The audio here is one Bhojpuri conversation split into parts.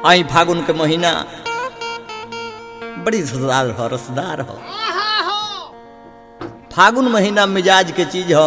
आई फागुन के महीना बड़ी रसदार हो रसदार हो फागुन महीना मिजाज के चीज हो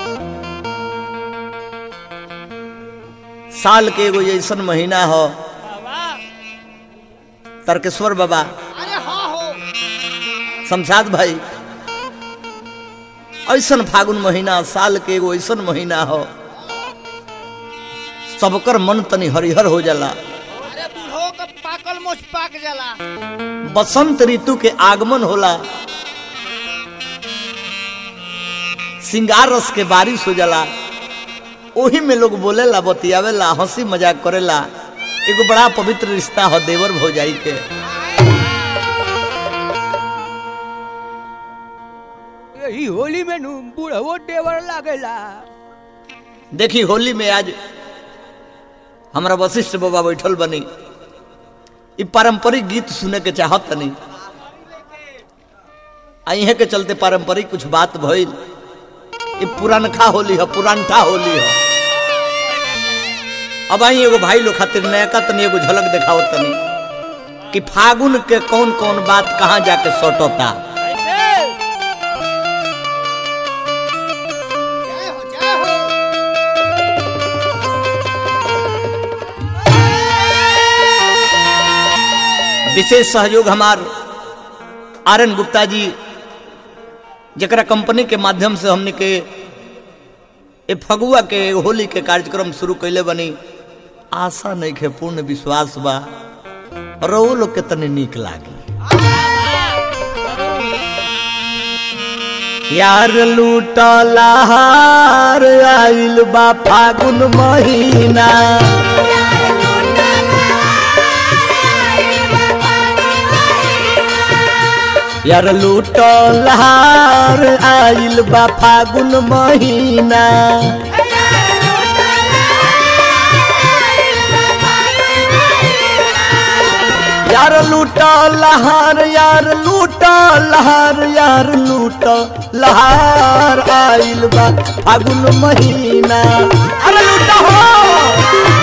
साल के एगो ऐसन महीना हो तर्केश्वर बाबा अरे हाँ हो शमशाद भाई ऐसन फागुन महीना साल के एगो ऐसन महीना हो सबकर मन तनी हरिहर हो जाला अरे बूढ़ो का पाकल मोच पाक जाला बसंत ऋतु के आगमन होला सिंगार रस के बारिश हो जाला ओही में लोग बोलेला बतियावेला हंसी मजाक करेला एगो बड़ा पवित्र रिश्ता हो देवर भौजाई के यही होली में नु बूढ़ो देवर लागेला देखी होली में आज हमारा वशिष्ठ बाबा बैठल बनी इ पारंपरिक गीत सुने के चाहत तनी आ इहे के चलते पारंपरिक कुछ बात भइल इ पुरानखा होली है पुरानठा होली है अब आई एगो भाई लोग खातिर नयका तनी एगो झलक देखाओ तनी कि फागुन के कौन कौन बात कहाँ जाके सटोता जय हो जय हो विशेष सहयोग हमार आर एन गुप्ता जी जरा कंपनी के माध्यम से हमने के ए फगुआ के होली के कार्यक्रम शुरू कैले बनी आशा नहीं के पूर्ण विश्वास बा रो लोग के तनी नीक लागी यार लूटला हार आइल बा फागुन महीना यार लूटल हार आइल बा फागुन महीना यार लूटल हार यार लूटल हार यार लूटल हार आइल बा फागुन महीना अरे लूटा हो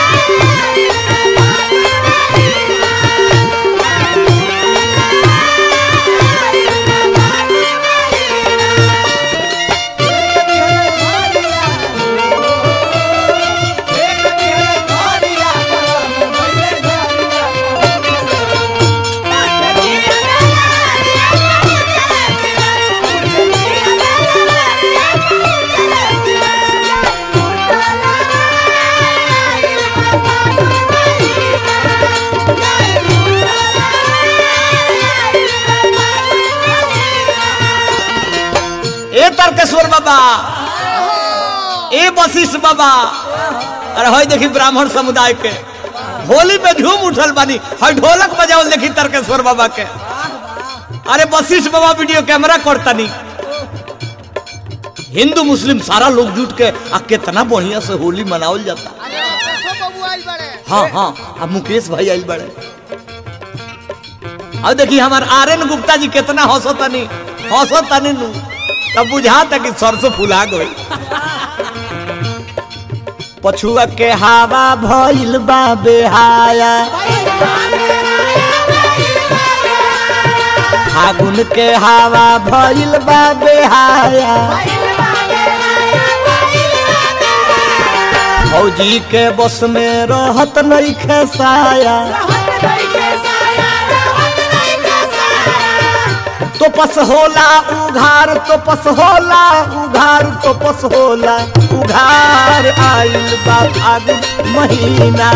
ए तर्केश्वर बाबा ए वशिष्ठ बाबा अरे हई देखी ब्राह्मण समुदाय के होली में झूम उठल बानी हई ढोलक बजावल देखी तर्केश्वर बाबा के अरे वशिष्ठ बाबा वीडियो कैमरा करतनी हिंदू मुस्लिम सारा लोग जुट के आ कितना बढ़िया से होली मनावल जाता अरे पेशो बाबू आइल बड़े हाँ हाँ अब मुकेश भाई आइल बड़े अब देखी हमार आर एन गुप्ता जी कितना हंसतनी हंसतनी नु तब बुझाता कि सरसों फुला गई पछुआ के हवा भइल बा बेहाया फागुन के हवा भइल बा बेहाया फौजी के बस में रहत नहीं खेसाया तो पस होला उघार तो पस होला उघार तो पस होला उघार आइल बा फागुन महीना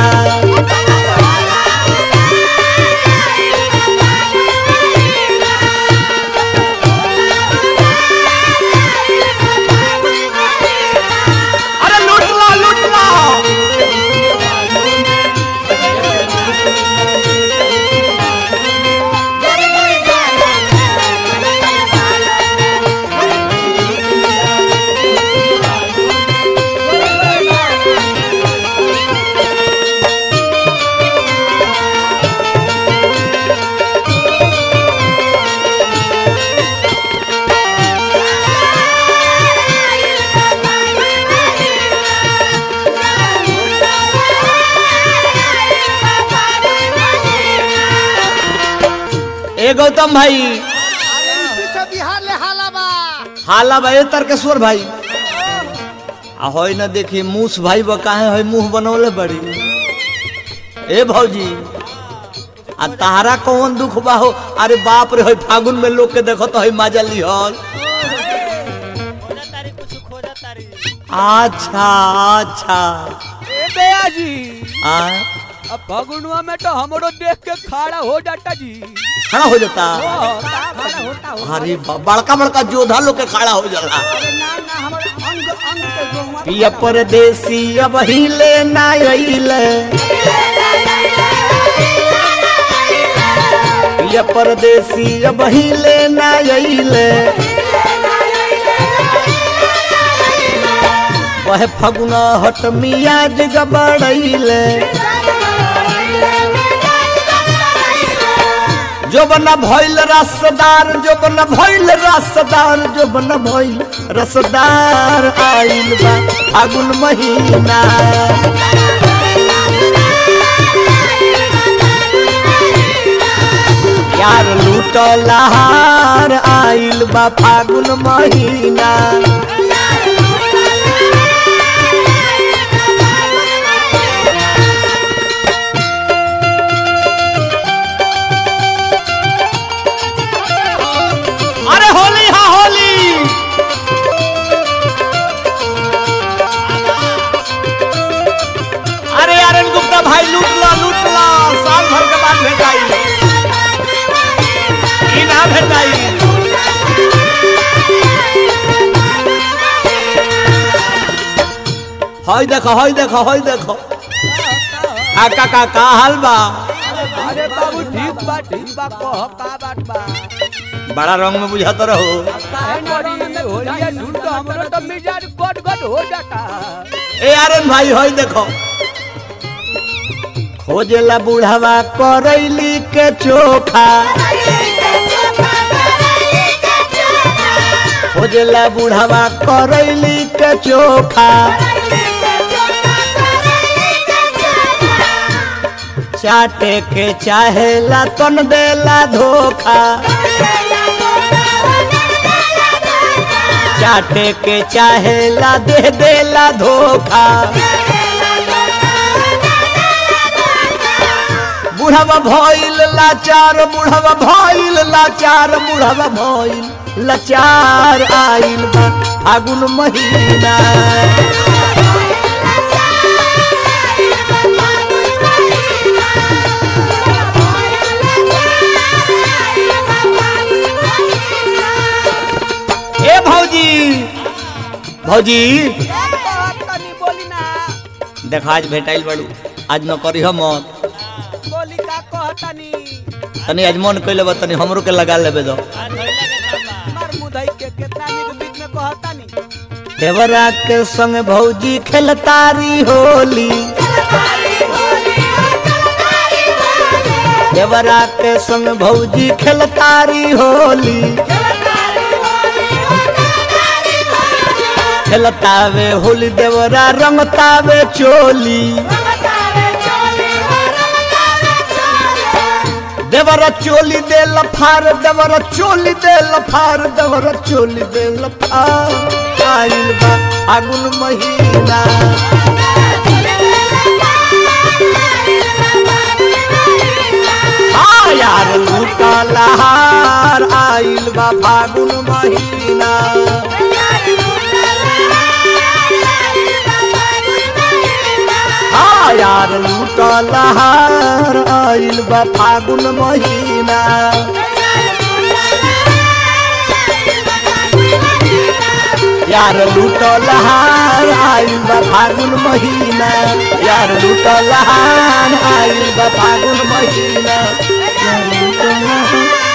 अरे लूटला लूटला गौतम भाई अरे यूपी से बिहार ले हाला बा हाला भाई तर्केश्वर भाई आ होई न देखी मूस भाई बा काहे होई मुंह बनौले बड़ी ए भौजी आ तारा कौन दुख बा हो अरे बाप रे होई फागुन में लोग के देखो तो होई माजा लिहल अच्छा अच्छा ए दया जी आ अब फगुनवा में तो हमरो देख के खड़ा हो जाता जी खड़ा हो जाता ओ, खड़ा होता हो अरे बा- बड़का बड़का जोधा लोग के खड़ा हो जाला अरे ना ना हमर अंग अंग के गोमा पिया परदेसी अब हिले ना अइले पिया परदेसी अब हिले ना अइले वह फगुना हट मियाज गबड़ैले जो बना भइल रसदार जो बना भइल रसदार जो बना भइल रसदार आइल बा फागुन महीना यार लूटलाहार आइल बा फागुन महीना अरे होली हा होली अरे अरुण गुप्ता भाई लूट लो लूट लो साल भर के बाद भेटाई ई ना भेटाई हई देखो हई देखो हई देखो आ का का का हाल बा अरे बाबू ठीक बा ठीक बा कह का बात बा बड़ा रंग में बुझाता रहो काहे नड़ी होलिया झूठ तो हमरो तो मिजाज गट गट हो जाता ए आर्यन भाई हई देखो खोजेला बुढ़ावा करैली के चोखा खोजेला बुढ़ावा करैली के चोखा चाटे के चाहेला तन देला धोखा चाटे के चाहेला दे देला धोखा बुढ़वा भइल लाचार बुढ़वा भइल लाचार बुढ़वा भइल लाचार आइल बा फागुन महीना ए भौजी भौजी तनी बोली ना देखा आज भेटाइल बड़ू आज न करी हम बोली का कहतनी तनी आज मन कैले बा तनी हमरो के लगा लेबे दो मार मुदई के केतना निक बीच में कहतनी देवरा के संग भौजी खेलतारी होली देवरा के संग भौजी खेलतारी होली खेलतावे होली देवरा रंगतावे चोली देवरा चोली दे लफार देवरा चोली दे लफार देवरा चोली दे लफार आइल बा फागुन महीना आ यार लूटा लहार आइल बा फागुन महीना आ यार लूटा लहार आइल बा फागुन महीना यार लूटो लहार आइल बा फागुन महीना यार लूटो लहार आइल बा फागुन महीना यार लूटो लहार